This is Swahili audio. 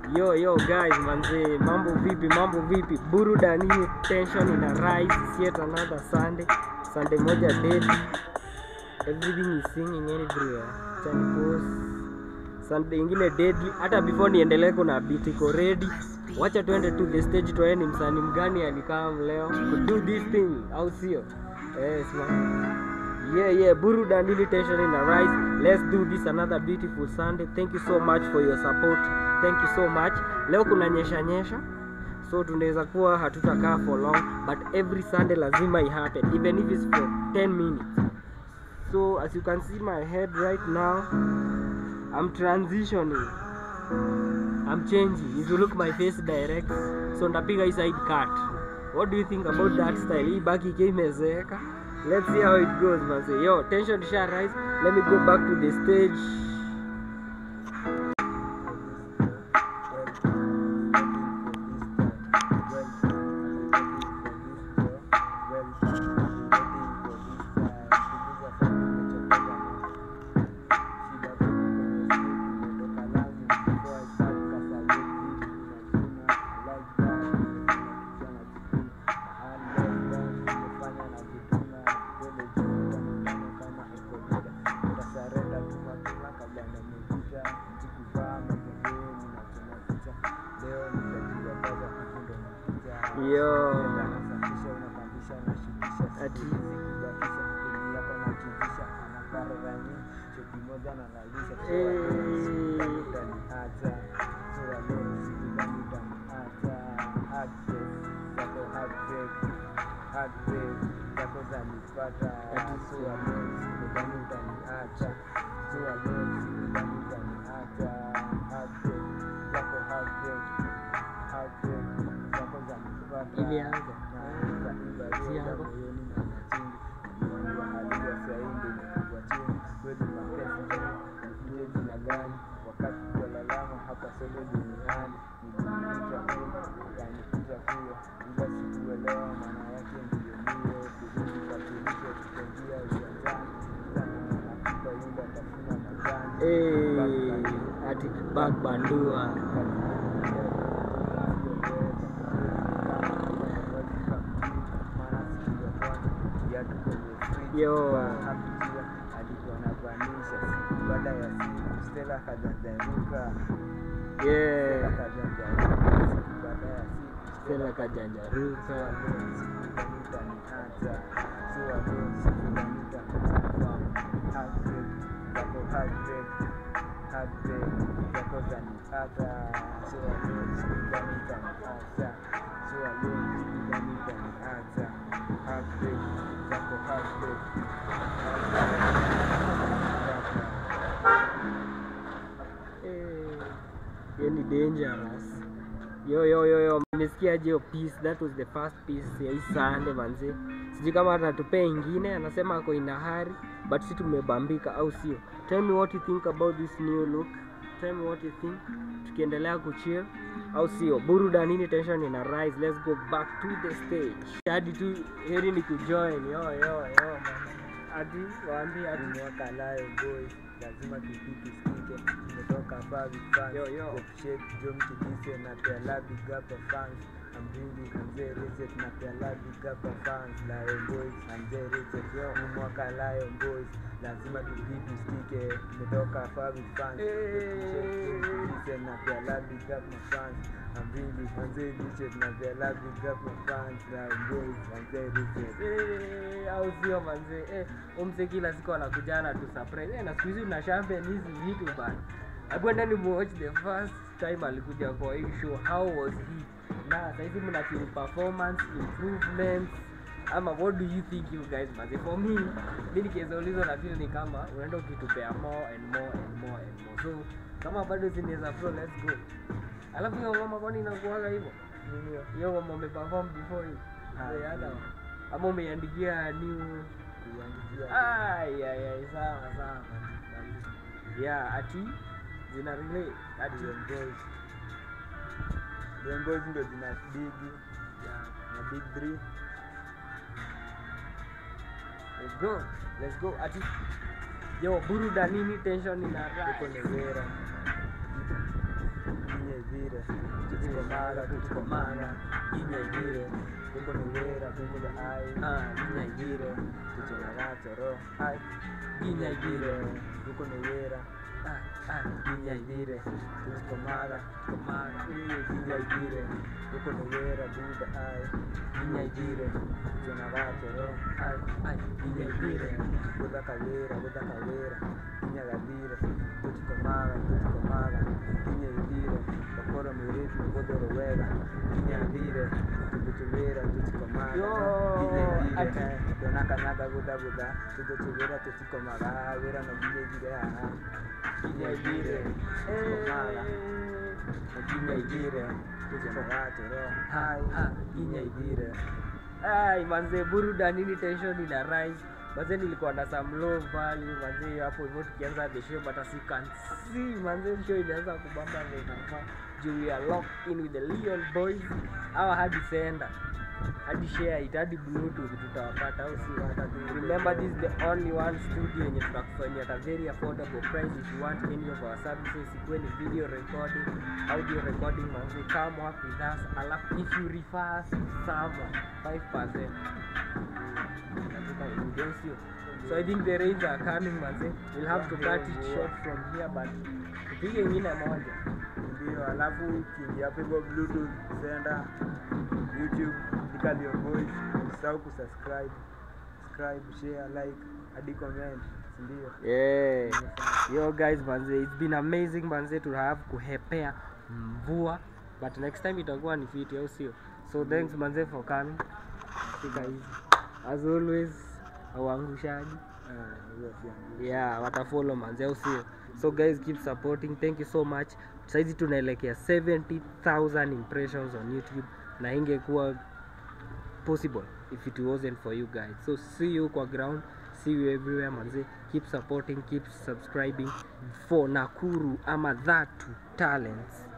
Yo yo guys manze, mambo vipi? Mambo vipi? Burudani, tension ina rise, it's yet another Sunday. Sunday moja deadly. Everything is singing everywhere. Chani post. Sunday ingine deadly. Hata before niendelee kuna beat iko ready. Wacha tuende to the stage tuone ni msanii mgani alikaa leo to do this thing au sio? Yes man. Yeah, yeah, burudani tension in a rise. Let's do this another beautiful Sunday. Thank you so much for your support. Thank you so much. Leo kuna nyesha nyesha. So tunaweza kuwa hatutakaa for long, but every Sunday lazima i happen even if it's for 10 minutes. So as you can see my head right now, I'm transitioning. I'm changing. If you look my face direct, so ndapiga hii side cut. What do you think about that style? Hii baki ikiwa imezeeka. Let's see how it goes, man. Say, yo, tension sha rise. Let me go back to the stage. Yo. Ati. Ilianza. Sianza. Eh, ati bagbandua. Yo. baada ya siku Stella kajajaruka Yeah. kajajaruka baada ya siku Stella kajanjaruka. Eh, hiyo ni dangerous. Yo yo yo yo, nimesikia hiyo piece, that was the first piece ya hii Sunday manze. Sijui kama atatupea ingine, anasema ako ina hurry, but si tumebambika au sio? Tell me what you think about this new look. Tell me what you think. Tukiendelea kuchill au sio? Burudanini tension ina rise. Let's go back to the stage. Hadi tu heri ni kujoin. Yo yo yo. Hadi waambie hadi mwaka layo boys lazima tupiki sikike tumetoka hapa vifans Yo, yo. shake jom kidise na pela big up of fans I'm really Mzee Richard na pela big up of fans Lion Boys na Mzee Richard yo ni mwaka Lion Boys lazima tupiki sikike tumetoka hapa vifans kidise na pela big up my fans I'm really Mzee Richard na pela big up my fans Lion Boys na Mzee Richard Eh, au sio manze eh, umse kila siku anakujana tu surprise eh, na siku hizi una champion hizi vitu bana hebu enda ni watch the first time alikuja kwa hii show how was he na saizi mna feel performance improvements ama what do you think you guys manze for me mi nikiweza ulizwa na feel ni kama unaenda ukitupea more and more and more and more so kama bado zinaweza flow let's go alafu hiyo ngoma kwani inakuaga hivyo hiyo ngoma umeperform before hii Ah, The other yeah. one. ama umeiandikia new kuiandikia Ai, ai, ai, sawa sawa yeah ati zina relate ati Lion Boys. Lion Boys ndo jina bigi yeah. na big three let's go let's go ati yo burudanini tension ina tuko rise Nevera inye vi idire tuchikomara tuchikomara ginya idire huko ni wera huko the eye Ah, ginya idire tuchonagachoro ai ginya idire huko ni wera ah, ah, ginya idire tuchikomara komara ginya idire huko ni wera buda ai ginya idire tuchonagachoro ai ai ginya idire buda kawera buda kawera ginya gadire tuchikomara tuchikomara ginya idire bakoro mirefu godoro wega ginya idire tuchikomara tuchikomara Yo, ginya idire ati- eh, donakanaga buda buda tuchikomara tuchikomara wera no ginya idire haha ginya idire tuchikomara ginya idire tuchikomara hai ginya idire Ai, manze burudanini tension ina rise manze nilikuwa na some low value manze hapo hivyo tukianza the show but as you can see manze show inaanza kubamba vile inafaa juu we are locked in with the Leon boys our hadi sender hadi share it hadi bluetooth tutawapata au si remember this is the only one studio yenye tunakufanyia at a very affordable price if you want any of our services ikuwe ni video recording audio recording manze come work with us alafu if you refer us someone 5% Nataka inudensio. so i think the rains are coming manze we'll have to cut it short from here but tupige ingine moja ndio alafu ukiingia hapo hivyo bluetooth senda youtube andika Leon Boys usisahau kusubscribe subscribe share like hadi comment si ndio yeah yo guys manze it's been amazing manze to have kuhepea mvua but next time itakuwa ni fiti au sio so thanks manze for coming fika hizi as always auangushaji Ah, hiyo pia yeah watafollow manze au sio so guys keep supporting thank you so much saizi tunaelekea 70000 impressions on youtube na ingekuwa possible if it wasn't for you guys so see you kwa ground see you everywhere manze keep supporting keep subscribing for nakuru ama that talents